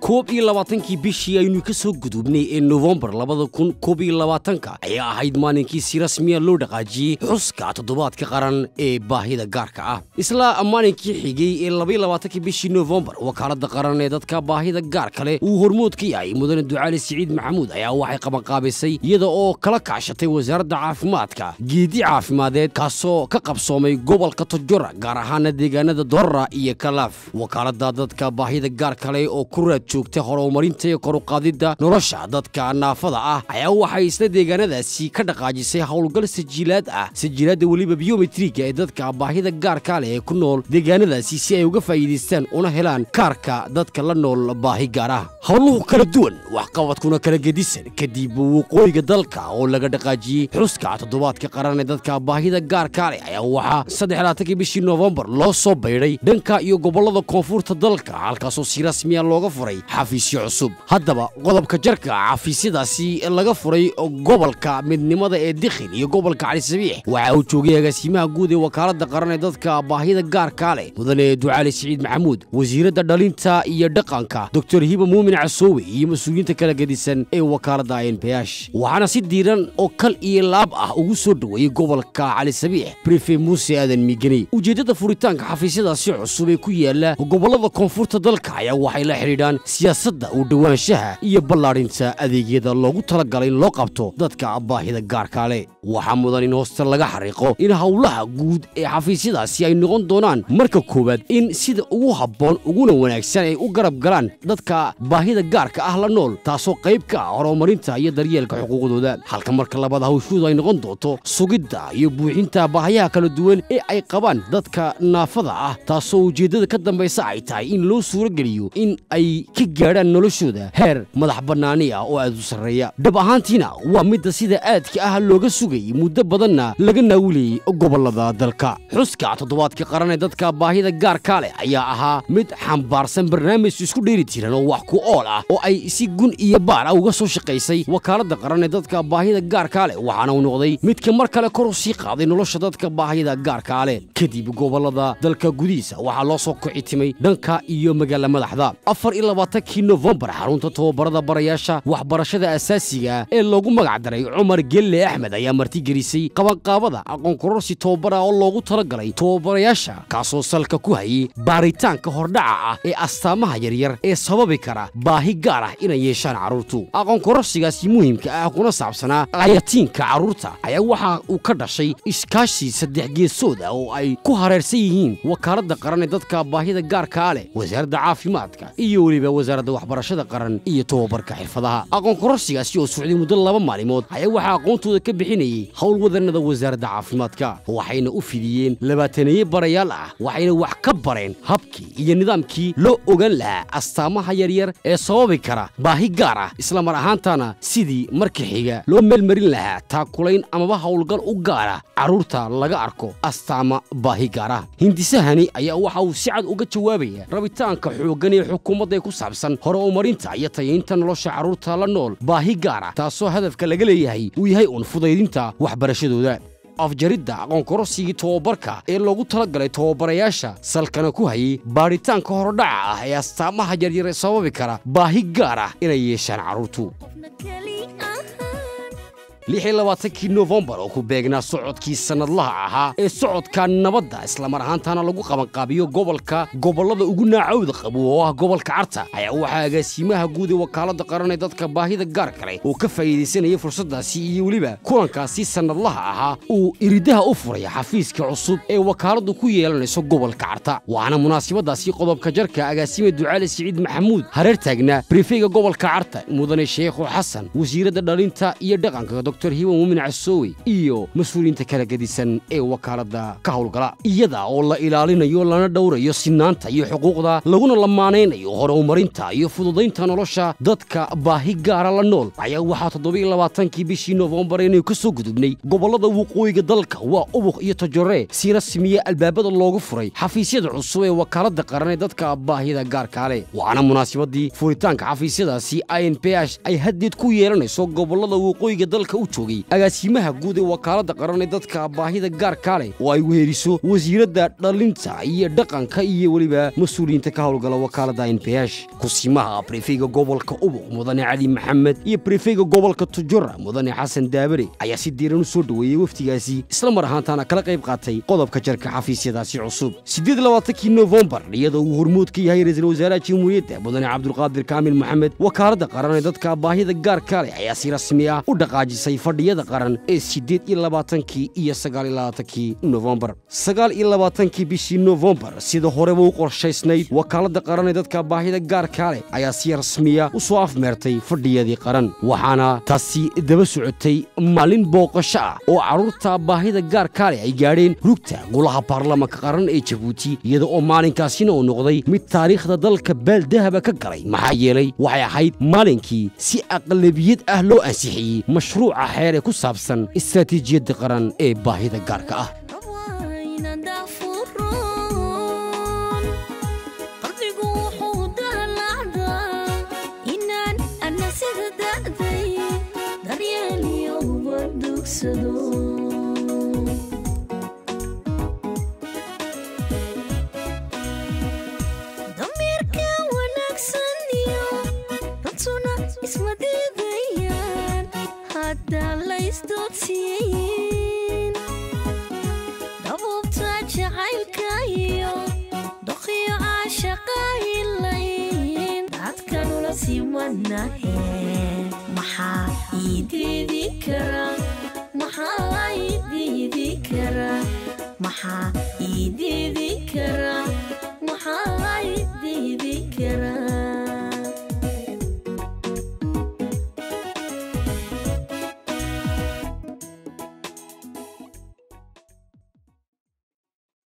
koob iyo labaatankii bishii aynu ka soo gudubnay ee nofembar labada kun koob iyo labaatanka ayaa ahayd maalinkii si rasmiya loo dhaqaajiyey xuska toddobaadka qaran ee baahida gaarka ah isla maalinkii xigay ee labaiyo labaatankii bishii nofembar wakaaladda qaran ee dadka baahida gaarka leh uu hormood ka yahay mudane ducaali siciid maxamuud ayaa waxay qabanqaabisay iyada oo kala kaashatay wasaaradda caafimaadka geedi caafimadeed kaasoo ka qabsoomay gobolka tojora gaar ahaana deegaanada dorara iyo kalaaf wakaaladda dadka baahida gaarka leh oo ku raad joogta horumarinta iyo koruqaadidda nolosha dadka naafada ah ayaa waxay isla deegaanadaasi ka dhaqaajisay howlgal sajiilaad ah sajiilaadda weliba biometriga ee dadka baahida gaarka leh ee ku nool deegaanadaasi si ay uga faa'iidaystaan una helaan kaarka dadka la nool baahi gaar ah howluhu kala duwan waxqabadkuna kala gedisan kadib waqooyiga dalka oo laga dhaqaajiyey xuska toddobaadka qaran ee dadka baahida gaarka leh ayaa waxaa saddexlaatankii bishii noofembar loo soo baydhay dhanka iyo gobollada koonfurta dalka halkaasoo si rasmiya looga furay xafiisyo cusub haddaba qodobka jarka xafiisyadaasi laga furay gobolka midnimada ee dikhil iyo gobolka calisabiix waxa uu joogay agaasimaha guud ee wakaaladda qaran ee dadka baahida gaarka leh mudane ducaali siciid maxamuud wasiiradda dhalinta iyo dhaqanka doctor hiba muumin casoowe iyo mas-uuliyiinta kala gedisan ee wakaaladda nph waxaana si diiran oo kal iyo laab ah ugu soo dhoweeyey gobolka calisabiix brife muuse aadan miigani ujeeddada furitaanka xafiisyadaasi cusub ee ku yaala gobollada koonfurta dalka ayaa waxay la xidhiidhaan siyaasadda u dhowaanshaha iyo ballaadhinta adeegyada loogu talagalay in loo qabto dadka baahida gaarka leh waxaa mudan in hoosta laga xariiqo in howlaha guud ee xafiisyadaasi ay noqon doonaan marka koowaad in sida ugu habboon uguna wanaagsan ay u garab galaan dadka baahida gaarka ah la nool taasoo qayb ka ah horumarinta iyo daryeelka xuquuqdooda halka marka labaad hawshoodu ay noqon doonto sugidda iyo buuxinta baahayaha kala duwan ee ay qabaan dadka naafada ah taasoo ujeeddada ka dambaysa ay tahay in loo suurogeliyo in ay ka gaadhaan noloshooda heer madax bannaani ah oo aad u sarreeya dhab ahaantiina waa midda sida aadka ah looga sugayay muddo badanna laga naawilayey gobollada dalka xuska toddobaadka qaran ee dadka baahida gaarka leh ayaa ahaa mid xambaarsan barnaamij isku dheeri tiran oo wax ku ool ah oo ay si gun iyo baar ah uga soo shaqaysay wakaaladda qaran ee dadka baahida gaarka leh waxaana uu noqday midka mar kale kor u sii qaaday nolosha dadka baahida gaarka leh kadib gobollada dalka gudihiisa waxaa loo soo kicitimay dhanka iyo magaala madaxda afar iyo labaatankii nofembar xarunta tobabarada barayaasha waxbarashada asaasiga ee loogu magac daray cumar gelle axmed ayaa martigelisay qabanqaabada aqoon kororsi tobabara oo loogu talagalay tobabarayaasha kaasoo salka ku hayay baaritaanka hordhaca ah ee astaamaha yaryar ee sababi kara baahi gaar ah inay yeeshaan carruurtu aqoon kororsigaasi muhiimka ah kuna saabsanaa ayatiinka carruurta ayaa waxa uu ka dhashay iskaashi saddex geesood ah oo ay ku hareersan yihiin wakaaladda qaran ee dadka baahida gaarkaa leh wasaaradda caafimaadka iyo weliba wasaaradda waxbarashada qaran iyo tobabarka xirfadaha aqoon kororsigaasi oo socday muddo laba maalimood ayaa waxaa aqoontooda ka bixinayay howlwadannada wasaaradda caafimaadka waxayna u fidiyeen labaataneeye barayaal ah waxayna wax ka bareen habkii iyo nidaamkii loo ogaan lahaa astaamaha yaryar ee sababi kara baahi gaar ah islamar ahaantana sidii marka xiga loo meelmarin lahaa taakulayn amaba howlgal u gaara carruurta laga arko astaama baahi gaar ah hindisahani ayaa waxa uu si cad uga jawaabaya rabitaanka xooggan ee xukuumadda ee ku saabsan hore umarinta iyo tayaynta nolosha carruurta la nool baahi gaar ah taasoo hadafka laga leeyahay uu yahay uun fudaydinta waxbarashadooda afjaridda aqoonkororsigii tobabarka ee loogu talagalay tobabarayaasha salkana ku hayay baadhitaanka hordhaca ah ee astaamaha yaryar ee sababi kara baahi gaar ah inay yeeshaan carruurtu lix iyo labaatankii nofembar oo ku beegnaa socodkii sannadlaha ahaa ee socodka nabadda islamar ahaantana lagu qabanqaabiyo gobolka gobollada ugu naacawda qabo oo ah gobolka carta ayaa waxaa agaasiimaha guud ee wakaaladda qaran ee dadka baahida gaarka leh oo ka faa'iidaysanaya fursaddaasi iyo weliba kulankaasi sannadlaha ahaa uu iridaha u furay xafiiska cusub ee wakaaladdu ku yeelanayso gobolka carta waxaana munaasabadaasi qodobka jarka agaasime ducaali siciid maxamuud hareer taagnaa brifeyga gobolka carta mudane sheekhu xasan wasiiradda dhalinta iyo dhaqanka dr hiba muumin casoowe iyo mas-uuliyiinta kala gedisan ee wakaaladda ka howlgala iyada oo la ilaalinayo lana dhowrayo sinaanta iyo xuquuqda laguna lamaanaynayo hore umarinta iyo fududaynta nolosha dadka baahi gaara la nool ayaa waxaa toddobiiyo labaatankii bishii nofembar inaynu ka soo gudubnay gobollada waqooyiga dalka waa ubuq iyo tojore si rasmiya albaabada loogu furay xafiisyada cusub ee wakaaladda qaran ee dadka baahida gaarkaa leh waxaana munaasabadii furitaanka xafiisyadaasi i n p h ay haddeed ku yeelanayso gobollada waqooyiga dalka u joogay agaasimaha guud ee wakaaladda qaran ee dadka baahida gaarkaa leh oo ay weheliso wasiiradda dhalinta iyo dhaqanka iyo weliba mas-uuliyiinta ka howlgala wakaaladda nbh kusimaha brefeyga gobolka ubuq mudane cali maxamed iyo brefeyga gobolka tujura mudane xasan daabare ayaa si diiran u soo dhoweeyey wafdigaasi isla mar ahaantaana kala qayb qaatay qodobka jarka xafiisyadaasi cusub siddeed labaatankii nofembar iyadoo uu hormuud ka yahay ra-iisul wasaaraha jamhuuriyadda mudane cabdulqaadir kaamil maxamed wakaaladda qaran ee dadka baahida gaarka leh ayaa si rasmi ah u dhaqaajisay fadhiyada qaran ee siddeed iyo labaatankii iyo sagaal iyo labaatankii nofembar sagaal iyo labaatankii bishii nofembar sida horeba u qorshaysnayd wakaaladda qaran ee dadka baahida gaarka leh ayaa si rasmiya u soo afmeertay fadhiyadii qaran waxaana taasi daba socotay maalin booqasho ah oo carruurta baahida gaarka leh ay gaadheen rugta golaha baarlamaanka qaran ee jabuuti iyada oo maalinkaasina uu noqday mid taariikhda dalka baaldahaba ka galay maxaa yeelay waxay ahayd maalinkii si aqlabiyad ah loo ansixiyey mashruuca xeer ee ku saabsan istaraatiijiyadda qaran ee baahida gaarka ah dameerka wanaagsan iyo runtuna isma diidayaan haddaa laysdoodsiiyin dabuubta jacaylka iyo doqyo caashaqaayilayn dadkanula simanahe maxaa ii diidi kara maxaa ii diidi kara maxaa ii diidi kara